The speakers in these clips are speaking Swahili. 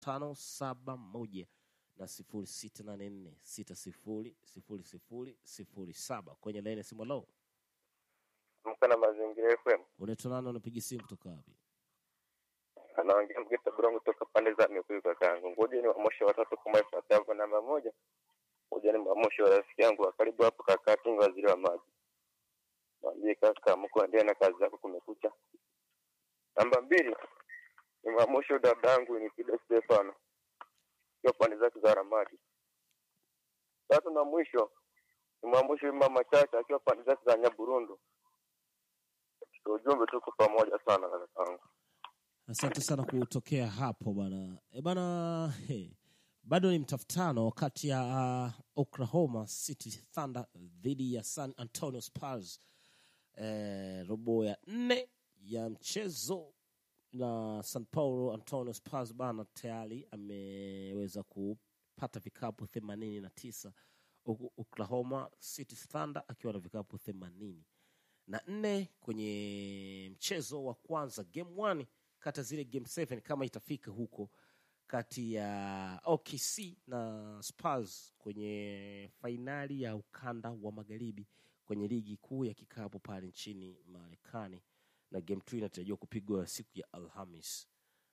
tano saba moja na sifuri sita nane nne sita sifuri sifuri sifuri sifuri saba kwenye laini ya simu. Lo, Mka na mazingira FM. unaitwa nani? Unapiga simu kutoka wapi? Anaongea Mgeta Brongo kutoka pande za Mikuyu kakaangu. Ngoja ni wamoshe watatu kama ifuatavyo. Namba moja, ngoja ni wamoshe wa rafiki yangu wa karibu hapo kaka Tinga waziri wa maji. Mwambie kaka mko endelea na kazi zako kumekucha. Namba mbili, ni wamoshe dadangu ni Pida Stefano. Kwa pande zake za Ramadi. Tatu na mwisho, ni mwamoshe mama Chacha akiwa pande zake za Nyaburundu. Kwa ujumbe tuko pamoja sana kakaangu. Asante sana kutokea hapo bana. E bana, he, bado ni mtafutano kati ya uh, Oklahoma City Thunder dhidi ya San Antonio Spurs eh, robo ya nne ya mchezo na San Paulo Antonio Spurs bana tayari ameweza kupata vikapu themanini na tisa huku Oklahoma City Thunder akiwa na vikapu themanini na nne kwenye mchezo wa kwanza game one kati ya zile game seven kama itafika huko kati ya OKC na Spurs kwenye fainali ya ukanda wa magharibi kwenye ligi kuu ya kikapu pale nchini Marekani, na game two inatarajiwa kupigwa siku ya Alhamis.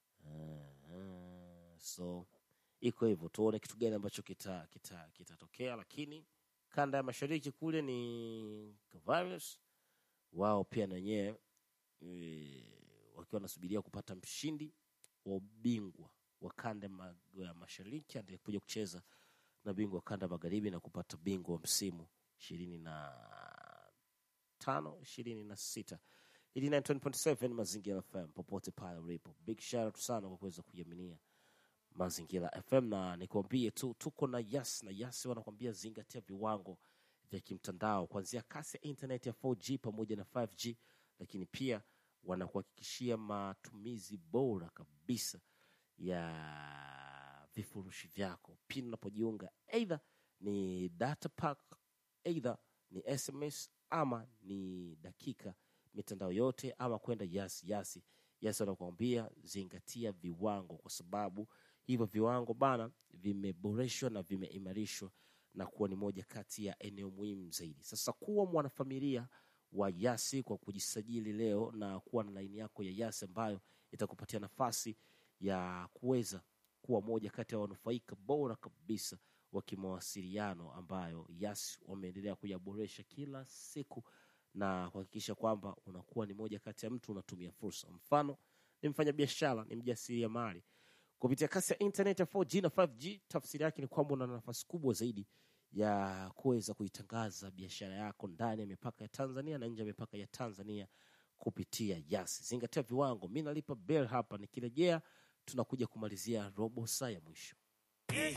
Uh, so iko hivyo, tuone kitu gani ambacho kitatokea kita, kitatokea. lakini kanda ya mashariki kule ni Cavaliers wao pia na wenyewe e, wakiwa wanasubiria kupata mshindi wa ubingwa wa kanda ma- ya mashariki atakuja kucheza na bingwa wa kanda magharibi na kupata bingwa wa msimu ishirini na tano ishirini na sita 89.7 mazingira fm popote pale ulipo big shout out sana kwa kuweza kuiaminia mazingira fm na nikwambie tu tuko na yas na yas wanakwambia zingatia viwango vya kimtandao kuanzia kasi ya internet ya 4g pamoja na 5g lakini pia wanakuhakikishia matumizi bora kabisa ya vifurushi vyako pindi unapojiunga eidha ni data pack eidha ni sms ama ni dakika mitandao yote ama kwenda yasi yasi yasi wanakuambia zingatia viwango kwa sababu hivyo viwango bana vimeboreshwa na vimeimarishwa na kuwa ni moja kati ya eneo muhimu zaidi sasa kuwa mwanafamilia wa yasi kwa kujisajili leo na kuwa na laini yako ya yasi ambayo itakupatia nafasi ya kuweza kuwa moja kati ya wanufaika bora kabisa wa kimawasiliano ambayo yas wameendelea kuyaboresha kila siku na kuhakikisha kwamba unakuwa ni moja kati ya mtu unatumia fursa mfano ni mfanyabiashara ni mjasiriamali kupitia kasi ya internet ya 4G na 5G tafsiri yake ni kwamba una nafasi kubwa zaidi ya kuweza kuitangaza biashara yako ndani ya mipaka ya Tanzania na nje ya mipaka ya Tanzania kupitia Yasi. Zingatia viwango. Mi nalipa bell hapa, nikirejea tunakuja kumalizia robo saa ya mwisho.